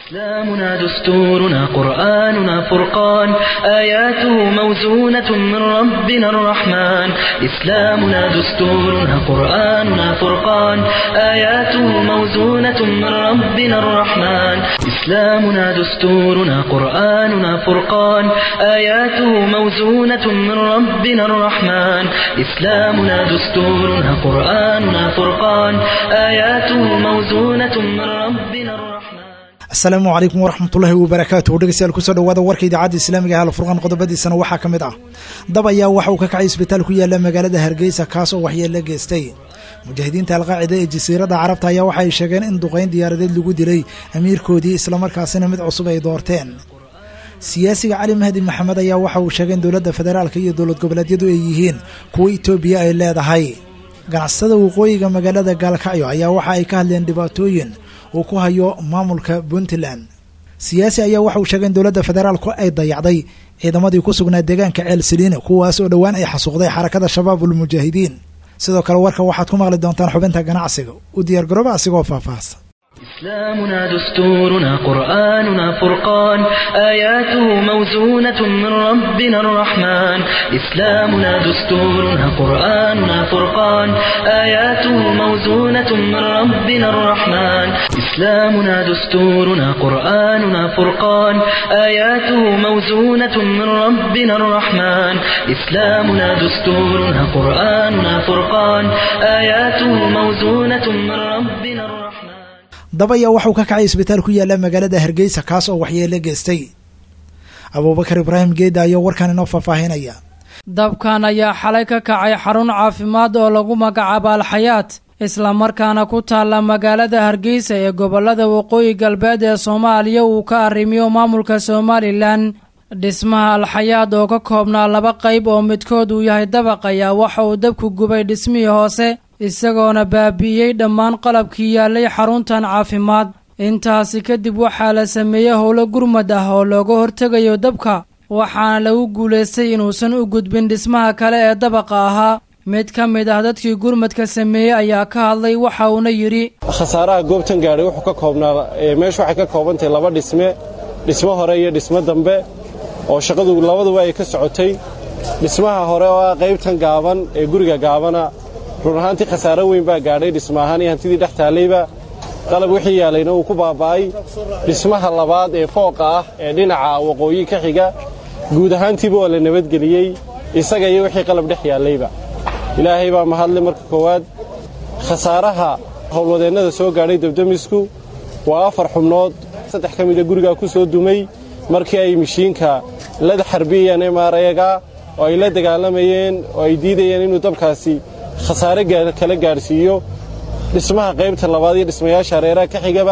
إسلامنا دستورنا قرآننا فرقان آياته موزونة من ربنا الرحمن إسلامنا دستورنا قرآننا فرقان آياته موزونة من ربنا الرحمن إسلامنا دستورنا قرآننا فرقان آياته موزونة من ربنا الرحمن إسلامنا دستورنا قرآننا فرقان آياته موزونة من ربنا الرحمن asalaamu calaykum waraxmatullaahi wabarakaatuh dhegeystayaal kusoo dhawaada warka idaacadda islaamiga ee alfurqaan qodobadiisana waxaa ka mid ah dab ayaa waxa uu ka kacay isbitaal ku yaala magaalada hargeysa kaas oo waxyeelo geystay mujaahidiinta alqaacida ee jasiiradda carabta ayaa waxa ay sheegeen in duqayn diyaaradeed lagu dilay amiirkoodii islamarkaasina mid cusub ay doorteen siyaasiga cali mahdi maxamed ayaa waxa uu sheegay in dowladda federaalka iyo dowlad goboleedyadu ay yihiin kuwa itoobiya ay leedahay ganacsatada waqooyiga magaalada gaalkacyo ayaa waxa ay ka hadleen dhibaatooyin uu ku hayo maamulka puntland siyaasi ayaa waxa uu sheegay in dowladda federaalku ay dayacday ciidamadii ku sugnaa deegaanka ceel saliine kuwaas oo dhowaan ay xasuuqday xarakada shabaabul mujaahidiin sidoo kale warka waxaad ku maqli doontaan xubinta ganacsiga u diyaargarooba asigoo faahfaahsan إسلامنا دستورنا قرآننا فرقان آياته موزونة من ربنا الرحمن إسلامنا دستورنا قرآننا فرقان آياته موزونة من ربنا الرحمن إسلامنا دستورنا قرآننا فرقان آياته موزونة من ربنا الرحمن إسلامنا دستورنا قرآننا فرقان آياته موزونة من ربنا الرحمن dab ayaa waxauu ka kacay isbitaal ku yaala magaalada hargeysa kaas oo waxyeelo geystay abuubakar ibraahim geeda ayaa warkan inoo faahfaahinaya dabkan ayaa xalay ka kacay xarun caafimaad oo lagu magacaabo alxayaat islamarkaana ku taalla magaalada hargeysa ee gobollada waqooyi galbeed ee soomaaliya uu ka arrimiyo maamulka somalilan dhismaha alxayaad oo ka koobnaa laba qayb oo midkood uu yahay dabaq ayaa waxa uu dabku gubay dhismihii hoose isagoona baabi'iyey dhammaan qalabkii yaallay xaruntan caafimaad intaasi kadib waxaa la sameeyey howlo gurmad ah oo looga hortegayo dabka waxaana lagu guulaystay inuusan u gudbin dhismaha kale ee dabaqa ahaa mid ka mid ah dadkii gurmadka sameeyey ayaa ka hadlay waxa uuna yidhi khasaaraha goobtan gaadhay wuxuu ka koobnaa meeshu waxay ka koobantahay laba dhisme dhismo hore iyo dhismo dambe oo shaqadu labaduba ay ka socotay dhismaha hore oo ah qaybtan gaaban ee guriga gaabana run ahaantii khasaaro weyn baa gaadhay dhisma ahaan iyo hantidii dhex taallayba qalab wixii yaalayna wuu ku baaba'ay dhismaha labaad ee fooqa ah ee dhinaca waqooyi ka xiga guud ahaantiiba waa la nabadgeliyey isaga iyo wixii qalab dhex yaallayba ilaahay baa mahadle marka koowaad khasaaraha howlwadeennada soo gaadhay dabdamisku waa afar xubnood saddex ka mida gurigaa ku soo dumay markii ay mishiinka lada xarbiyayaan emaarayaga oo ay la dagaalamayeen oo ay diidayeen inuu dabkaasi khasaare kala gaadhsiiyo dhismaha qaybta labaad iyo dhismayaasha hareeraha ka xigaba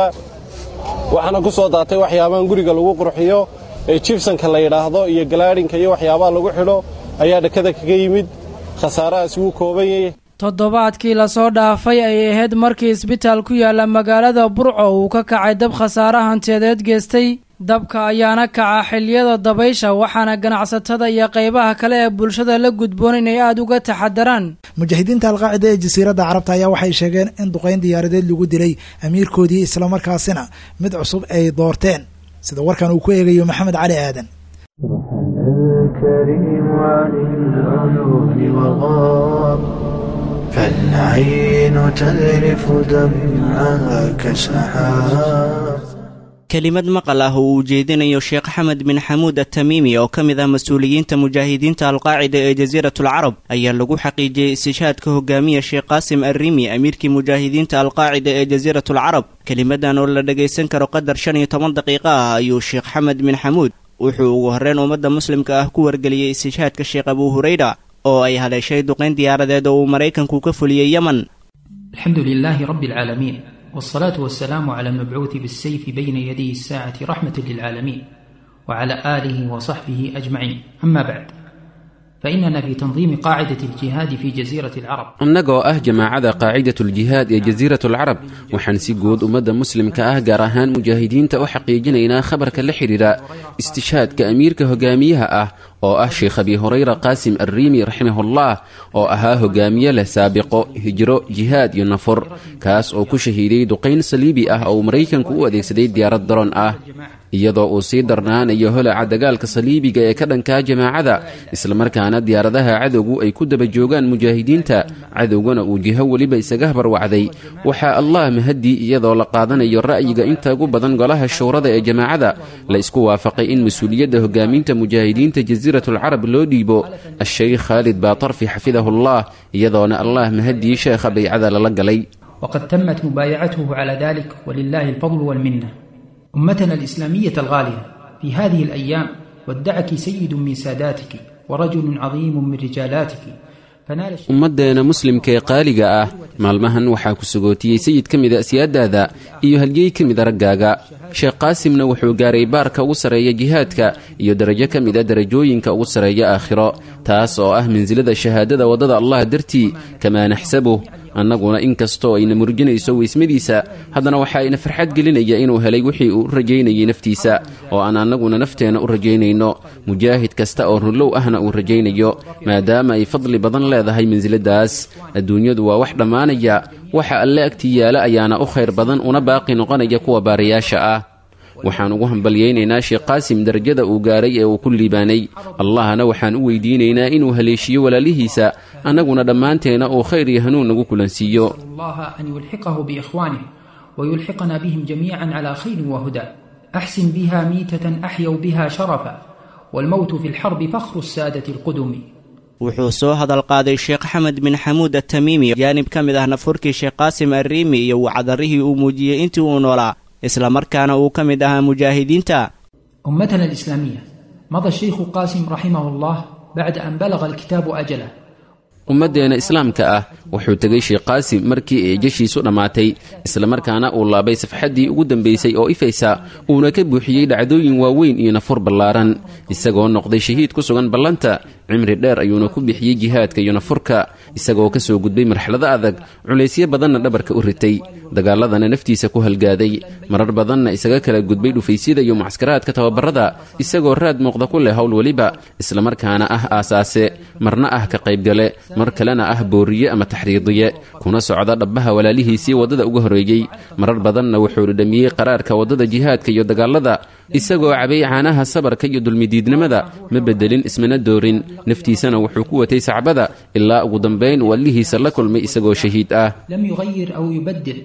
waxaana ku soo daatay waxyaabahan guriga lagu qurxiyo ee jibsanka la yidhaahdo iyo galaadhinka iyo waxyaabaha lagu xidho ayaa dhakada kaga yimid khasaarahaas wuu kooban yahay toddobaadkii lasoo dhaafay ayay ahayd markii isbitaal ku yaalla magaalada burco uu ka kacay dab khasaare hantiyadeed geystay dabka ayaana kaca xilliyada dabaysha waxaana ganacsatada iyo qaybaha kale ee bulshada la gudboon inay aada uga taxadaraan mujaahidiinta alqaacida ee jasiiradda carabta ayaa waxay sheegeen in duqayn diyaaradeed lagu dilay amiirkoodii islamarkaasina mid cusub ay doorteen sida warkan uu ku eegayo maxamed cali aadan kelimad maqal ah oo uu jeedinayo sheekh axmed bin xamuud atamiimi oo ka mid ah mas-uuliyiinta mujaahidiinta alqaacida ee jasiiratul carab ayaa lagu xaqiijiyey istishhaadka hogaamiya sheekh qaasim arrimi amiirkii mujaahidiinta alqaacida ee jasiiratul carab kelimadan oo la dhagaysan karo qadar shan iyo toban daqiiqo ah ayuu sheekh xamed bin xamuud wuxuu ugu horreyn ummadda muslimka ah ku wargeliyey istishhaadka sheekh abuu hurayra oo ay haleeshay duqayn diyaaradeed oo uu maraykanku ka fuliyey yemen alxamdu lilaahi rabbi alcaalamiin والصلاة والسلام على المبعوث بالسيف بين يدي الساعة رحمة للعالمين وعلى آله وصحبه أجمعين أما بعد فإننا في تنظيم قاعدة الجهاد في جزيرة العرب annagoo ah jamaacada qaacidatuljihaad ee jasiiratulcarab waxaan si guud ummadda muslimka ah gaar ahaan mujaahidiinta u xaqiijinaynaa khabarka la xidhiidha istishhaadka amiirka hogaamiyaha ah oo ah sheekh abi hurayra qaasim arriimi raximahullah oo ahaa hogaamiye leh saabiqo hijro jihaad iyo nafur kaas oo ku shahiiday duqayn saliibi ah oo uu maraykanku u adeegsaday diyaarad daroon ah iyadoo uu sii darnaanayo holaca dagaalka saliibiga ee ka dhankaa jamaacada islamarkaana diyaaradaha cadowgu ay ku daba joogaan mujaahidiinta cadowgana uu jiho weliba isaga habarwacday waxaa allah mahadii iyadoo la qaadanayo ra'yiga inta ugu badan golaha showrada ee jamaacada la isku waafaqay in mas-uuliyadda hogaaminta mujaahidiinta jasiiratulcarab loo dhiibo a-sheykh khaalid baatarfi xafidahullah iyadoona allah mahadii sheekha baycada lala galay وقد تمت مبايعته على ذلك ولله الفضل والمنه أمتنا الإسلامية الغالية في هذه الأيام ودعك سيد من ساداتك ورجل عظيم من رجالاتك فنال الشيخ ummaddeena muslimka ee qaaliga ah maalmahan waxaa ku sugootiyey sayid ka mida siyaadaada iyo halgey ka mida raggaaga sheekh qaasimna wuxuu gaaray baarka ugu sarreeya jihaadka iyo darajo ka mida darajooyinka ugu sarreeya aakhiro taas oo ah mansilada shahaadada waddada allah dartii kamaa naxsabuh annaguna inkastoo ayna murjinayso weysmadiisa haddana waxaa ina farxad gelinaya inuu helay wixii uu u rajaynayay naftiisa oo aan annaguna nafteenna u rajaynayno mujaahid kasta oo runlow ahna uu rajaynayo maadaama ay fadli badan leedahay mansiladaas adduunyadu waa wax dhammaanaya waxa alle agtii yaala ayaana u khayr badan una baaqi noqonaya kuwa baarayaasha ah waxaan ugu hambalyaynaynaa sheekh qaasim darajada uu gaaray ee uu ku liibaanay allahna waxaan u weydiinaynaa inuu haleeshiyo walaalihiisa annaguna dhammaanteena uu khayr iyo hanuun nagu kulansiiyo الله أن يلحقه بإخوانه ويلحقنا بهم جميعا على خير وهدى أحسن بها ميتة أحيوا بها شرفا والموت في الحرب فخر السادة القدم wuxuu soo hadal qaaday sheekh axmed bin xamuud atamiimi jaanib ka mid ah nafurkii sheekh qaasim arriimi iyo wacadarrihii uu muujiyey intii uu noolaa islamarkaana uu ka mid ahaa mujaahidiinta أمتنا الإسلامية مضى الشيخ قاسم رحمه الله بعد أن بلغ الكتاب أجله ummaddeena islaamka ah wuxuu tegay sheekh qaasim markii ay jeshiisu dhammaatay islamarkaana uu laabay safxaddii ugu dambaysay oo ifaysa uuna ka buuxiyey dhacdooyin waaweyn iyo nafur ballaaran isagoo noqday shahiid ku sugan ballanta cimri dheer ayuuna ku bixiyey jihaadka iyo nafurka isagoo ka soo gudbay marxalado adag culaysyo badanna dhabarka u ritay dagaaladana naftiisa ku halgaaday marar badanna isaga kala gudbay dhufaysyada iyo mucskaraadka tababarada isagoo raad muuqda ku leh howl weliba islamarkaana ah aasaase marna ah ka qaybgale mar kalena ah booriye ama taxriidiye kuna socda dhabbaha walaalihiisii waddada uga horreeyey marar badanna wuxuu dhadhamiyey qaraarka waddada jihaadka iyo dagaalada isagoo cabay caanaha sabarka iyo dulmidiidnimada ma beddelin ismana doorin naftiisana wuxuu ku watay sacbada ilaa ugu dambayn uu allihiisa la kulmay isagoo shahiid ah لم يغير أو يبدل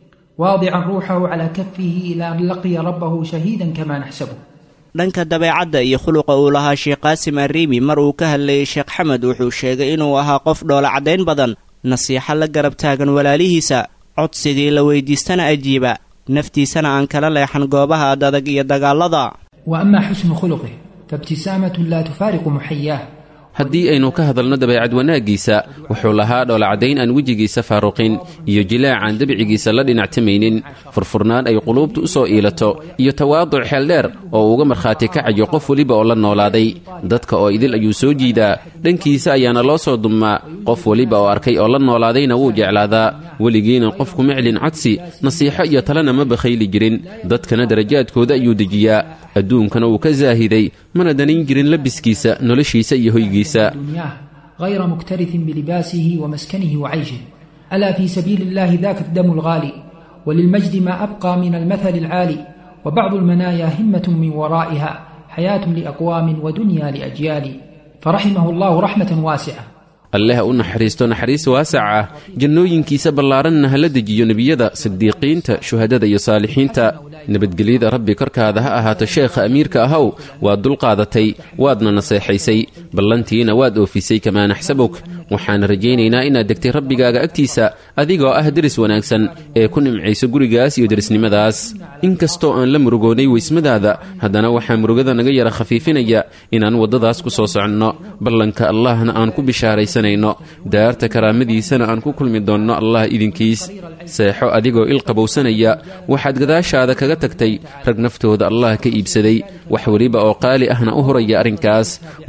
واضعا روحه على كفه إلى أن لقي ربه شهيدا كما نحسبه dhanka dabeecadda iyo khuluqa uu lahaa sheekh qaasim arriimi mar uu ka hadlayey sheekh xamed wuxuu sheegay inuu ahaa qof dhoola caddayn badan nasiixo la garab taagan walaalihiisa codsigii la weydiistana ajiiba naftiisana aan kala leexan goobaha adadag iyo dagaalada وأما حسن خلقه فابتسامة لا تفارق محياه haddii aynu ka hadalno dabeecad wanaaggiisa wuxuu lahaa dhoolacadayn aan wejigiisa faaruqin iyo jilaac aan dabcigiisa la dhinactamaynin furfurnaan ay quluubtu u soo iilato iyo tawaaduc xeeldheer oo uga markhaati kacayo qof weliba oo la noolaaday dadka oo idil ayuu soo jiidaa dhankiisa ayaana loo soo dummaa qof weliba oo arkay oo la noolaadayna wuu jeclaadaa weligiina qofku miclin codsi nasiixo iyo talena ma bakhayli jirin dadkana darajaadkooda ayuu dejiyaa adduunkana wuu ka saahiday mana danin jirin labiskiisa noloshiisa iyo hoygiisa دنياه غير مكترث بلباسه ومسكنه وعيشه ألا في سبيل الله ذاك الدم الغالي وللمجد ما أبقى من المثل العالي وبعض المنايا همة من ورائها حياة لأقوام ودنيا لأجيال فرحمه الله رحمة واسعة alleh ha u naxariisto naxariis waasac ah jannooyinkiisa ballaaranna hala dejiyo nebiyada sidiiqiinta shuhadada iyo saalixiinta nabadgelyada rabbi korkaada ha ahaato sheekha amiirka ahow waad dulqaadatay waadna naseexaysay ballantiina waad oofisay kamaa naxsabuk waxaan rajaynaynaa inaad degtay rabbigaaga agtiisa adigoo ah deris wanaagsan ee ku nimcayso gurigaas iyo derisnimadaas inkastoo aan la murugoonnay weysmadaada haddana waxaa murugada naga yara khafiifinaya inaan waddadaas ku soo soconno ballanka allahna aan ku bishaaraysanayno daarta karaamadiisana aan ku kulmi doonno allah idinkiis seexo adigoo il qabowsanaya waxaad gadaashaada kaga tagtay rag naftooda allah ka iibsaday wax weliba oo qaali ahna u huraya arrinkaas waddada aad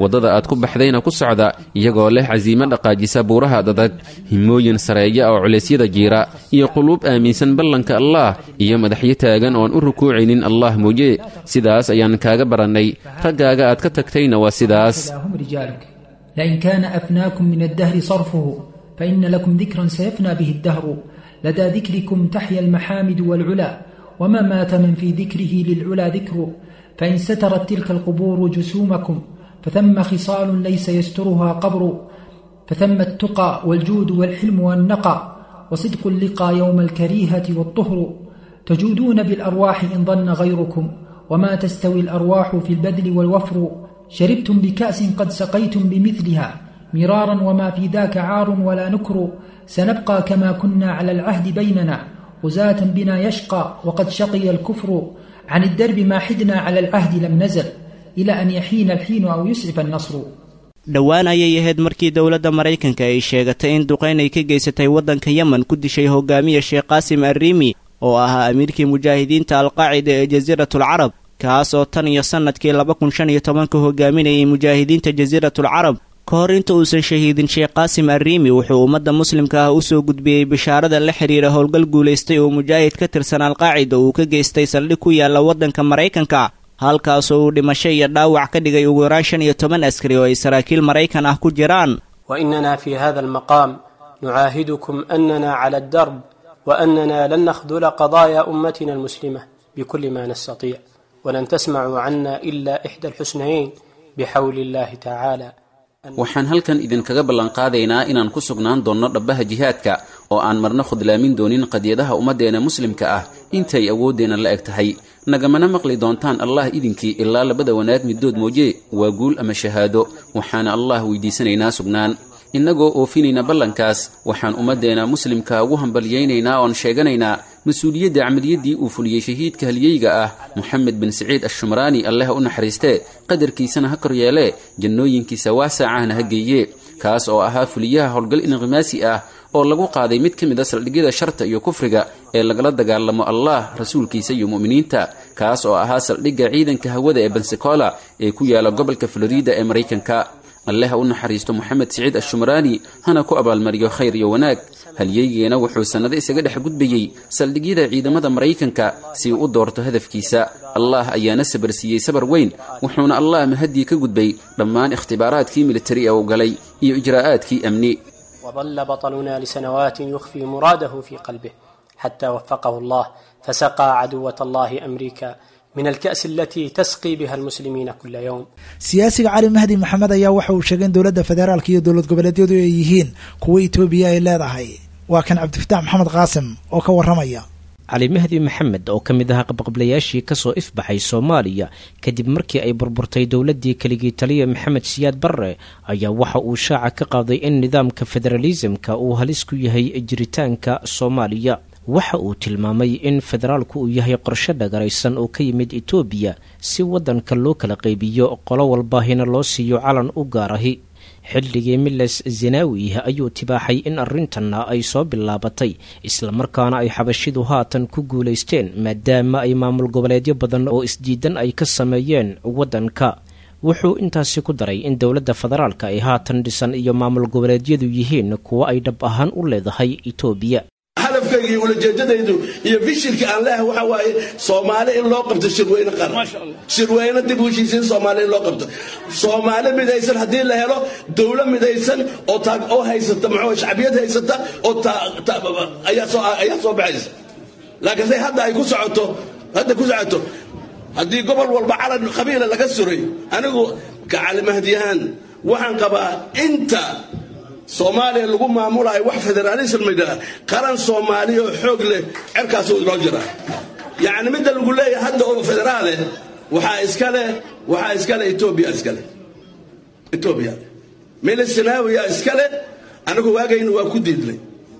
ku baxdayna ku socda iyagoo leh casiimo dhaqaajisa buuraha dadag himooyin sareeya oo culeysyada jiira iyo quluub aaminsan ballanka allaah iyo madaxyo taagan oon u rukuucaynin allah mooye sidaas ayaan kaaga barannay raggaaga aad ka tagtayna waa sidaas هم رجالك لئن كان أفناكم من الدهر صرفه فإن لكم ذكرا سيفنى به الدهر لدى ذكركم تحيا المحامد والعلا وما مات من في ذكره للعلا ذكر فإن سترت تلك القبور جسومكم فثم خصال ليس يسترها قبر فثم التقى والجود والحلم والنقى وصدق اللقى يوم الكريهة والطهر تجودون بالأرواح إن ظن غيركم وما تستوي الأرواح في البذل والوفر شربتم بكأس قد سقيتم بمثلها مرارا وما في ذاك عار ولا نكر سنبقى كما كنا على العهد بيننا غزاة بنا يشقى وقد شقي الكفر عن الدرب ما حدنا على العهد لم نزل إلى أن يحين الحين أو يسعف النصر dhowaan ayay ahayd markii dowladda maraykanka ay sheegatay in duqayn ay ka geysatay waddanka yemen ku dishay hogaamiya sheekh qaasim arriimi oo ahaa amiirkii mujaahidiinta alqaacida ee jasiiratul carab kaas oo tan iyo sannadkii laba kun shan iyo tobanka hogaaminayay mujaahidiinta jasiiratul carab ka hor inta uusan shahiidin sheekh qaasim arriimi wuxuu ummadda muslimka ah u soo gudbiyey bishaarada la xidhiira howlgal guulaystay oo mujaahid ka tirsan alqaacida uu ka geystay saldhig ku yaalla waddanka maraykanka halkaasoo uu dhimasho iyo dhaawac ka dhigay ugu yaraan shan iyo toban askari oo ay saraakiil maraykan ah ku jiraan وإننا في هذا المقام نعاهدكم أننا على الدرب وأننا لن نخذل قضايا أمتنا المسلمة بكل ما نستطيع ولن تسمعوا عنا إلا إحدى الحسنيين بحول الله تعالى waxaan halkan idinkaga ballanqaadaynaa inaan ku sugnaan doonno dhabbaha jihaadka oo aan marna khudlaamin doonin qadiyadaha ummaddeena muslimka ah intay awooddeenna la eg tahay nagamana maqli doontaan allah idinkii ilaa labada wanaag middood mooye waa guul ama shahaado waxaana allah weydiisanaynaa sugnaan innagoo oofinayna ballankaas waxaan ummaddeena muslimka ugu hambalyaynaynaa oon sheeganaynaa mas-uuliyadda camaliyaddii uu fuliyey shahiidka halyeyga ah moxamed bin siciid ashumraani alleha u naxariistee qadarkiisana ha kor yeelee jannooyinkiisa waasaacahna ha geeye kaas oo ahaa fuliyaha howlgal inqimaasi ah oo lagu qaaday mid ka mid a saldhigyada sharta iyo kufriga ee lagala dagaalamo allah rasuulkiisa iyo mu'miniinta kaas oo ahaa saldhigga ciidanka hawada ee bensacola ee ku yaala gobolka florida ee maraykanka alleha u naxariisto moxamed siciid ashumraani hana ku abaalmariyo khayr iyo wanaag halyeygeena wuxuu sannado isaga dhex gudbayey saldhigyada ciidamada maraykanka si uu u doorto hadafkiisa allah ayaana sabar siiyey sabar weyn wuxuuna allah mahaddii ka gudbay dhammaan ikhtibaaraadkii militari ee uu galay iyo ijraa'aadkii amni وظل بطلنا لسنوات يخفي مراده في قلبه حتى وفقه الله فسقى عدوة الله أمريكا من الكأس التي تسقي بها المسلمين كل يوم siyaasiga cali mahdi maxamed ayaa waxa uu sheegay in dowladda federaalka iyo dowlad goboleedyadu ay yihiin kuwa itoobiya ay leedahay waa kan cabdifataax maxamed qaasim oo ka warramaya cali mahdi maxamed oo ka mid ahaa qabqablayaashii kasoo ifbaxay soomaaliya kadib markii ay burburtay dowladdii keligii taliya maxamed siyaad barre ayaa waxa uu shaaca ka qaaday in nidaamka federalisimka uu halis ku yahay jiritaanka soomaaliya waxa uu tilmaamay in federaalku uu yahay qorshe dhagaraysan oo ka yimid etoobiya si waddanka loo kala qaybiyo qolo walbaahina loo siiyo calan u gaarahi xilligii miles zenawi ayuu tibaaxay in arrintanna ay soo bilaabatay islamarkaana ay xabashidu haatan ku guulaysteen maadaama ay maamul goboleedyo badan oo isdiidan ay ka sameeyeen waddanka wuxuu intaasi ku daray in dowladda federaalka ay haatan dhisan iyo maamul goboleedyadu yihiin kuwo ay dhab ahaan u leedahay etoobiya hadafkayga iyo ulajeedadaydu iyo fishilka aan leehay waxa waaye soomaali in loo qabto shirweyne qaran shirweyne dib u heshiisiin soomaali in loo qabto soomaali midaysan haddii la helo dowlo midaysan oo taag oo haysata muxuu shacbiyad haysata oo ayaa soo ayaa soo baxaysa laakiin say hadda ay ku socoto hadda ku socoto haddii gobol walba calan qabiila laga suray anigu ka calimahdiyahaan waxaan qabaa inta soomaaliya lagu maamulayo wax federaalism maydhaa qaran soomaaliya oo xoog leh cerkaasuu inoo jiraa yacni midda lagu leeyahay hadda oo federaale waxaa iskale waxaa iskale etoobiya iskale etoobiya milisinawiya iskale anagu waagayna waa ku diidnay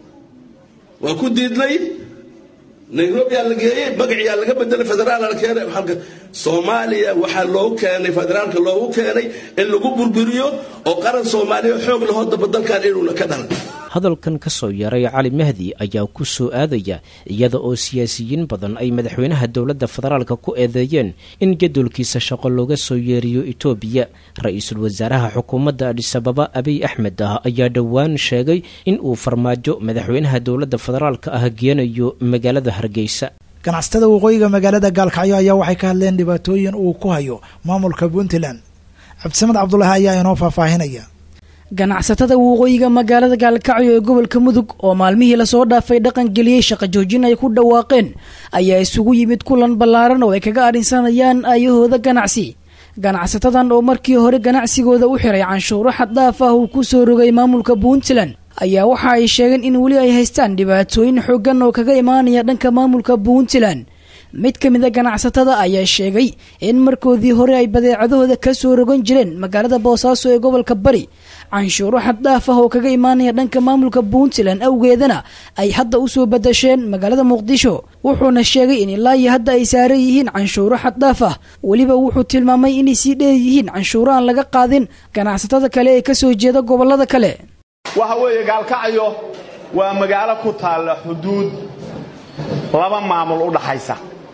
waa ku diidnay nairobiyaa la geeyey magaciyaa laga bedelay federaal la keenay halka soomaaliya waxaa loogu keenay federaalka loogu keenay in lagu burburiyo oo qaran soomaaliya xoog lahoo daba dalkan inuuna ka dhalan hadalkan ka soo yaray cali mahdi ayaa ku soo aadaya iyada oo siyaasiyiin badan ay madaxweynaha dowladda federaalka ku eedeeyeen in jadolkiisa shaqo looga soo yeeriyo itoobiya ra-iisul wasaaraha xukuumadda adhisababa abiy axmed ah ayaa dhowaan sheegay in uu farmaajo madaxweynaha dowladda federaalka ah geenayo magaalada hargeysa ganacsatada waqooyiga magaalada gaalkacyo ayaa waxay ka hadleen dhibaatooyin uu ku hayo maamulka puntland cabdisamed cabdulaahi ayaa inoo faahfaahinaya ganacsatada waqooyiga magaalada gaalkacyo ee gobolka mudug oo maalmihii lasoo dhaafay dhaqan geliyey shaqo joojin ay ku dhawaaqeen ayaa isugu yimid kulan ballaaran oo ay kaga adhinsanayaan aayahooda ganacsi ganacsatadan oo markii hore ganacsigooda u xiray canshuuro xaddhaaf ah uu ku soo rogay maamulka puntland ayaa waxa ay sheegeen in weli ay haystaan dhibaatooyin xooggan oo kaga imaanaya dhanka maamulka puntland mid ka mid a ganacsatada ayaa sheegay in markoodii hore ay badeecadahooda ka soo rogan jireen magaalada boosaaso ee gobolka bari canshuuro xaddhaaf ah oo kaga imaanaya dhanka maamulka puntland awgeedana ay hadda usoo badasheen magaalada muqdisho wuxuuna sheegay in ilaa iyo hadda ay saaran yihiin canshuuro xaddhaaf ah weliba wuxuu tilmaamay inay sii dheer yihiin canshuuro aan laga qaadin ganacsatada kale ee kasoo jeeda gobolada kale waxa weeye gaalkacyo waa magaalo ku taalla xuduud laba maamul u dhaxaysa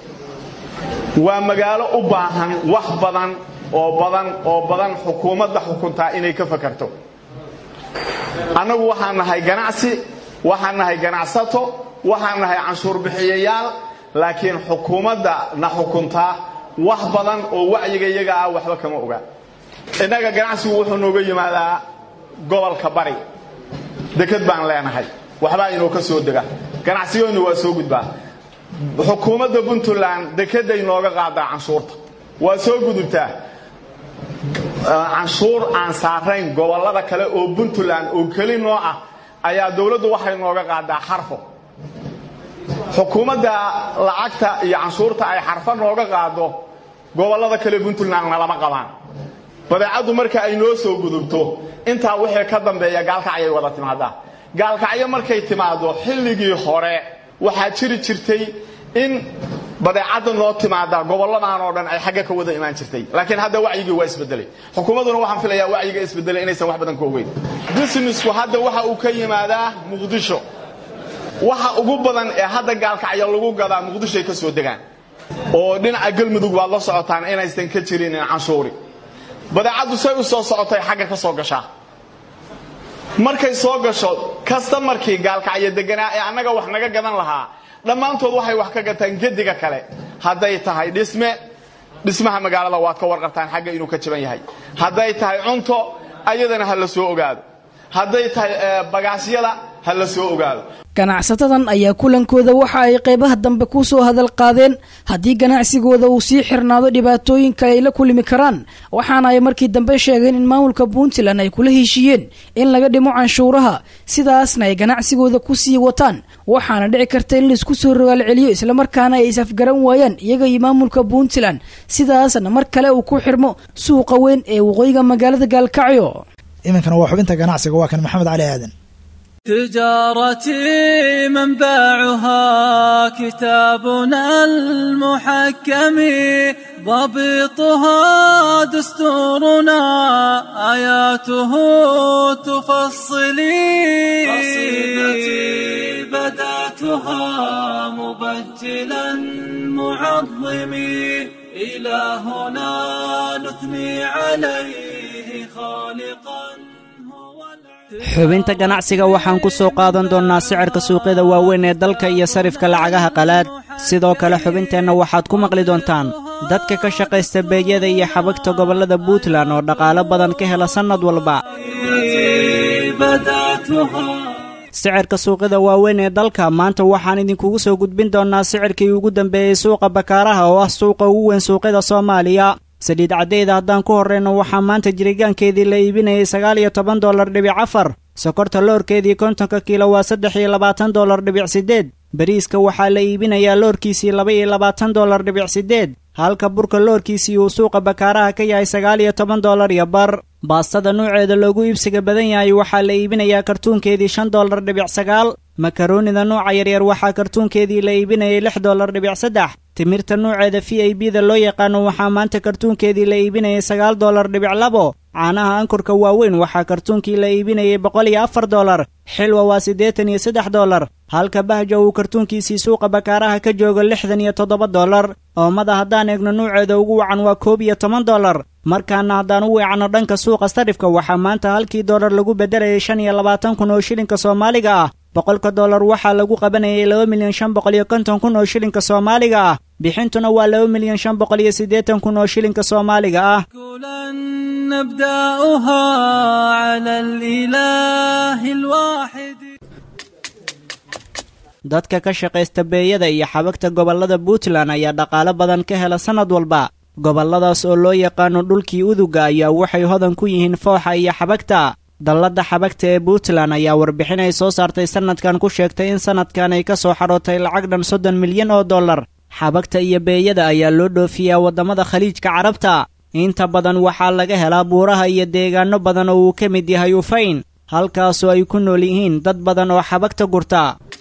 waa magaalo u baahan wax badan oo badan oo badan xukuumadda xukuntaa inay ka fakarto annagu waxaan nahay ganacsi waxaan nahay ganacsato waxaan nahay canshuur bixiyayaal laakiin xukuumadda na xukuntaa wax badan oo wacyiga iyaga ah waxba kama oga innaga ganacsigu wuxuu nooga yimaadaa gobolka bari deked baan leenahay waxbaa inoo ka soo dega ganacsigoodna waa soo gudbaa xukuumadda puntland dekeday nooga qaadaa canshuurta waa soo gudubtaa canshuur aan saarayn gobollada kale oo puntland oo keli noo ah ayaa dowladdu waxay nooga qaadaa xarfo xukuumadda lacagta iyo canshuurta ay xarfo nooga qaado gobollada kale puntland nalama qabaan badeecaddu marka ay noo soo gudubto intaa wixii ka dambeeya gaalkacyay wada timaadaa gaalkacyo markay timaado xilligii hore waxaa jiri jirtay in badeecadda noo timaada gobolladan oo dhan ay xagga ka wada imaan jirtay laakiin hadda wacyigii waa isbedelay xukuumadduna waxaan filayaa wacyiga isbedelay inaysan wax badan ka ogeyn businessku hadda waxa uu ka yimaadaa muqdisho waxa ugu badan ee hadda gaalkacyo lagu gadaa muqdishoay ka soo degaan oo dhinaca galmudug baad la socotaan inaysan ka jirin canshuuri badeecaddu say u soo socotay xagga ka soo gashaa markay soo gasho kastamarkii gaalkacyo deganaa ee annaga wax naga gadan lahaa dhammaantood waxay wax ka gataan gediga kale hadday tahay dhisme dhismaha magaalada waad ka warqabtaan xagga inuu ka jaban yahay hadday tahay cunto ayadana ha la soo ogaado hadday tahay bagaasyada ha la soo ogaado ganacsatadan ayaa kulankooda waxa ay qaybaha dambe ku soo hadal qaadeen haddii ganacsigooda uu sii xirnaado dhibaatooyinka ay la kulmi karaan waxaana ay markii dambe sheegeen in maamulka puntland ay kula heshiiyeen in laga dhimo canshuuraha sidaasna ay ganacsigooda ku sii wataan waxaana dhici karta in laisku soo rogaal celiyo islamarkaana ay is-afgaran waayaan iyaga iyo maamulka puntland sidaasna mar kale uu ku xirmo suuqa weyn ee waqooyiga magaalada gaalkacyo iminkana waa xubinta ganacsiga waa kan maxamed cali aadan تجارتي منبعها كتابنا المحكم ضبطها دستورنا آياته تفصلي قصيدتي بدأتها مبجلا معظمي إلهنا نثني عليه خالقا xubinta ganacsiga waxaan ku soo qaadan doonnaa sicirka suuqyada waaweyn ee dalka iyo sarifka lacagaha qalaad sidoo kale xubinteenna waxaad ku maqli doontaan dadka ka shaqaysta beegyada iyo xabagta gobollada puntland oo dhaqaalo badan ka hela sannad walba sicirka suuqyada waaweyn ee dalka maanta waxaan idinkugu soo gudbin doonnaa sicirkii ugu dambeeyey suuqa bakaaraha oo ah suuqa ugu weyn suuqyada soomaaliya saliid caddeyda haddaan ku horrayno waxaa maanta jirigaankeedii la iibinayay sagaal iyo toban dollar dhibic afar sokorta loorkeedii kontonka kiilo waa saddex iyo labaatan dollar dhibic siddeed bariiska waxaa la iibinayaa loorkiisii laba iyo labaatan dollar dhibic siddeed halka burka loorkiisii uu suuqa bakaaraha ka yahay sagaal iyo toban dollar iyo bar baastada nuuceeda loogu iibsiga badan yahay waxaa la iibinayaa kartuunkeedii shan dollar dhibic sagaal makaroonida nuuca yaryar waxaa kartuunkeedii la iibinayay lix dollar dhibic saddex timirta nuuceeda v i b da loo yaqaano waxaa maanta kartuunkeedii la iibinayay sagaal dollar dhibic labo caanaha ankurka waaweyn waxaa kartuunkii la iibinayay boqol iyo afar dollar xilwa waa siddeetan iyo saddex dollar halka bahja uu kartuunkiisii suuqa bakaaraha ka joogo lixdan iyo toddoba dollar oomada haddaan eegno nuuceeda ugu wacan waa koob iyo toban dollar markaana haddaan u weecanno dhanka suuqa sarifka waxaa maanta halkii dollar lagu beddelayay shan iyo labaatan kun oo shilinka soomaaliga ah boqolka dollar waxaa lagu qabanayay laba milyan shan boqol iyo konton kun oo shilinka soomaaliga ah bixintuna waa laba milyan shan boqol iyo siddeetan kun oo shilinka soomaaliga ah نبدأها على الإله الواحد dadka ka shaqaysta beeyada iyo xabagta gobollada puntland ayaa dhaqaalo badan ka hela sannad walba gobolladaas oo loo yaqaano dhulkii uduga ayaa waxay hodan ku yihiin fooxa iyo xabagta dalladda xabagta ee puntland ayaa warbixin ay soo saartay sannadkan ku sheegtay in sannadkan ay ka soo xadhootay lacag dhan soddon milyan oo dollar xabagta iyo beeyada ayaa loo dhoofiyaa waddamada khaliijka carabta inta badan waxaa laga helaa buuraha iyo deegaanno badan oo uu ka mid yahay ufayn halkaasoo ay ku nool yihiin dad badan oo xabagta gurta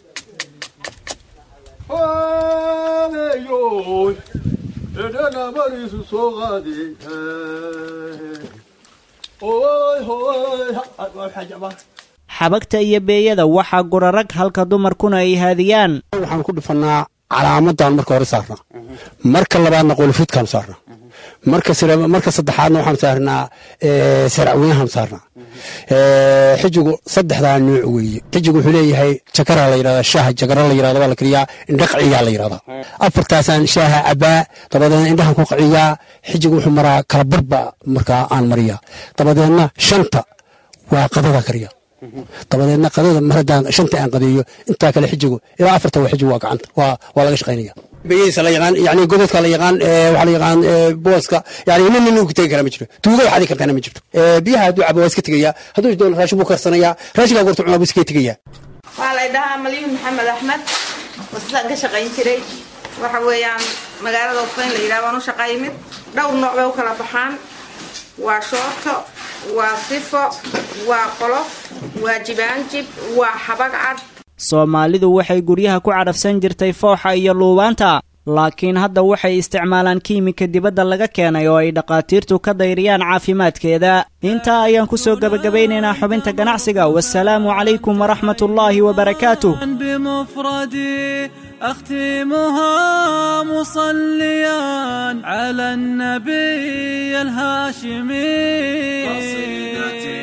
xabagta iyo beeyada waxaa gura rag halka dumarkuna ay haadiyaan waxaan ku dhufannaa calaamadan marka hore saarnaa marka labaadna qolofidkaan saarnaa marka saddexaadna waxaan saarnaa saracweynahan saarnaa xijigu saddexdaa nuuc weeye xijigu wuxuu leeyahay jakara la yidhahdaa shaaha jakara la yidhahda waa la kariyaa indha qaciyaa la yidhahdaa afartaasaan shaaha cabaa dabadeedna indhahan ku qaciyaa xijigu wuxuu maraa kalabarba markaa aan mariyaa dabadeedna shanta waa qadada kariya dabadeedna qadada mar haddaan shanta aan qadeeyo intaa kale xijigu ilaa afarta waa xijigu waa gacanta waa laga shaqaynaya beyadiisa la yaqaan yani godadka la yaqaan waxaa la yaqaan booska yani nin nin uu tegi kara ma jiro tuuga waxaadi kartaana ma jirto biyaha hadduu cabo waa iska tegayaa hadduu doono raashin buu karsanayaa raashinkaa gorta cunaa buu iska tegayaa waxaa la dhahaa malyuun maxamed axmed wasisaan ka shaqayn jiray waxa weeyaan magaalada ufayn la yidhaha waan u shaqaymid dhowr nooc bay u kala baxaan waa shoorto waa sifo waa qolof waa jibaanjib waa xabag cad soomaalidu waxay guryaha ku cadhafsan jirtay fooxa iyo luubaanta laakiin hadda waxay isticmaalaan kiimika dibadda laga keenay oo ay dhakhaatiirtu ka dayriyaan caafimaadkeeda intaa ayaan ku soo gebagabaynaynaa xubinta ganacsiga wasalaamu calaykum waraxmatullaahi wabarakaatuh بمفردي أختمها مصليا على النبي الهاشمي قصيدتي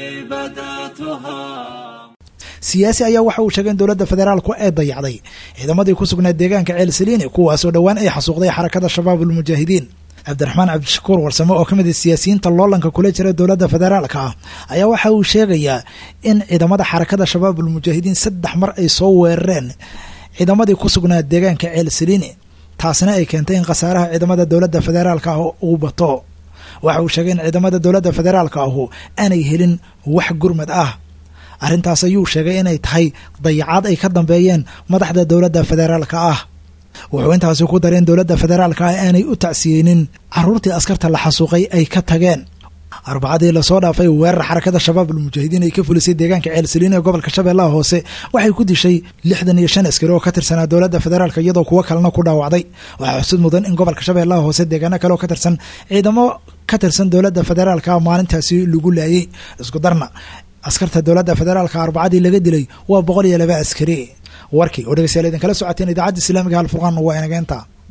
بدأتها siyaasi ayaa waxa uu sheegay in dowladda federaalku ay dayacday ciidamadii ku sugnaa deegaanka ceel saliini kuwaasoo dhowaan ay xasuuqday xarakada shabaab ulmujaahidiin cabdiraxmaan cabdishakuur warsame oo ka mid ah siyaasiyiinta loolanka kula jira dowladda federaalka ah ayaa waxa uu sheegayaa in ciidamada xarakada shabaab ulmujaahidiin saddex mar ay soo weerareen ciidamadii ku sugnaa deegaanka ceel saliini taasina ay keentay in khasaaraha ciidamada dowladda federaalka ah uu bato waxa uu sheegay in ciidamada dowladda federaalka ahu aanay helin wax gurmad ah arrintaas ayuu sheegay inay tahay dayacaad ay ka dambeeyeen madaxda dowladda federaalka ah wuxuu intaasi ku daray in dowladda federaalka ah aanay u tacsiyeynin carruurtii askarta la xasuuqay ay ka tageen arbacadii lasoo dhaafay weerar xarakada shabaab almujaahidiin ay ka fulisay deegaanka ceelsaliin ee gobolka shabeellaha hoose waxay ku dishay lixdan iyo shan askari oo ka tirsanaa dowladda federaalka iyadoo kuwo kalena ku dhaawacday waxaa xusud mudan in gobolka shabeellaha hoose deegaano kale oo ka tirsan ciidamo ka tirsan dowladda federaalka maalintaasi lagu laayay isku darna askarta dowladda federaalka arbacadii laga dilay waa boqol iyo laba askari warkii oo dhegeystayaal idinkala socoteen idaacadda islaamiga halfurqaan waa inageenta